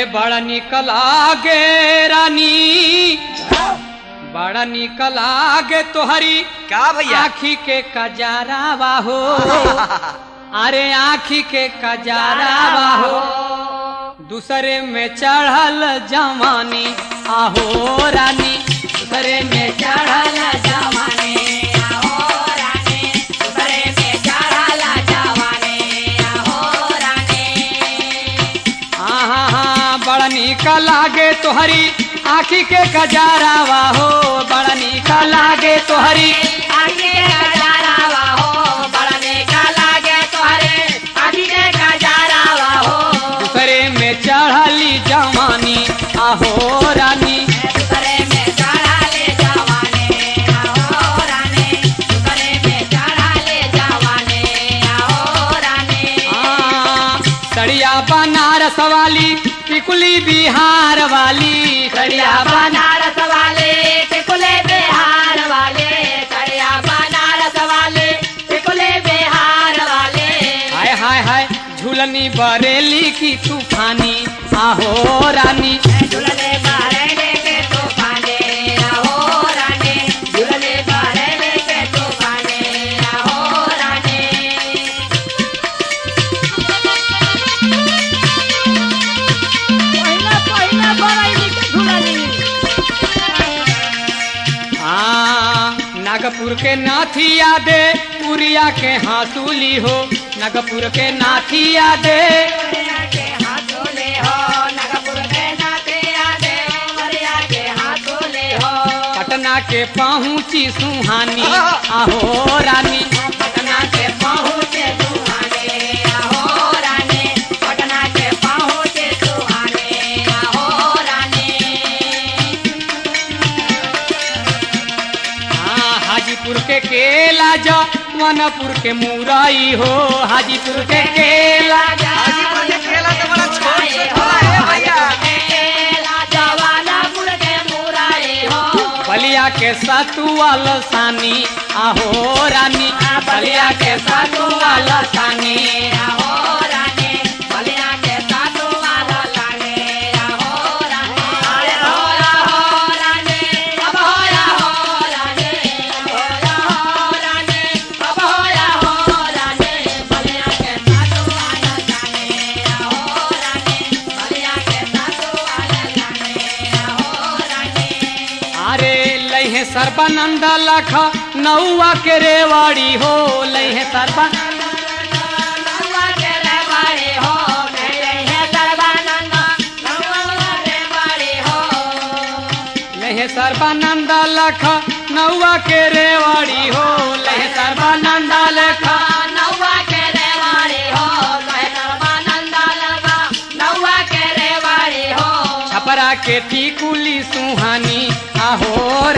बड़ा निकल आगे रानी बड़ा निकल आगे तोहरी का भैया आखी के कजारा हो अरे आखी के कजारा हो दूसरे में चढ़ल जवानी आहो रानी दूसरे में चढ़ल जवानी आहो रानी दूसरे में चढ़ल जवानी आहो रानी हाँ हाँ बड़ा निक लागे तोहरी आखी के कजारावा हो बड़ा निक लागे तोहरी आखी के कजारावा हो बड़ा निक लागे तोहरे आखी के कजारावा हो दूसरे में चढ़ली जवानी आहो रानी दूसरे में चढ़ले जवानी आहो रानी दूसरे में चढ़ले जवानी आहो रानी सड़िया बनारस वाली टिकुली बिहार वाली सड़िया बनारस वाले टिकुले बिहार वाले सड़िया बनारस वाले टिकुले बिहार वाले हाय हाय हाय झूलनी बरेली की तूफानी आहो रानी झूलने बरेली के तूफानी आहो रानी झूलने बरेली के तूफानी आहो रानी पहिला पहिला बरैली के झुलनी हाँ नागपुर के नाथिया दे पुरिया के हासूली हो नागपुर के नाथिया दे पटना के पहुँची सुहानी आहो रानी पटना के पहुँचे सुहानी आहो रानी पटना के पहुँचे सुहानी आहो रानी हाँ हाजीपुर के केला जा वनपुर के मुरई हो हाजीपुर के केला जा हाजीपुर के केला तो बड़ा छोट छोट होला है भैया बलिया के सतुआ लसानी आहो रानी बलिया के सतुआ लसानी आहो रानी बलिया के सतुआ लसानी आहो रानी अरे हो हो रानी अब हो हो रानी अब हो रानी अब हो हो रानी बलिया के सतुआ लसानी आहो रानी बलिया के सतुआ लसानी आहो रानी अरे लहे सर्बानंद लख नौआ के रेवाड़ी हो लहे सर्बानंद नौआ के रेवाड़ी हो लहे सर्बानंद नौआ के रेवाड़ी हो लहे सर्बानंद लख नौआ के रेवाड़ी हो लहे सर्बानंद लख नौआ के रेवाड़ी हो लहे सर्बानंद लख नौआ के रेवाड़ी हो छपरा के टिकुली सुहानी आहो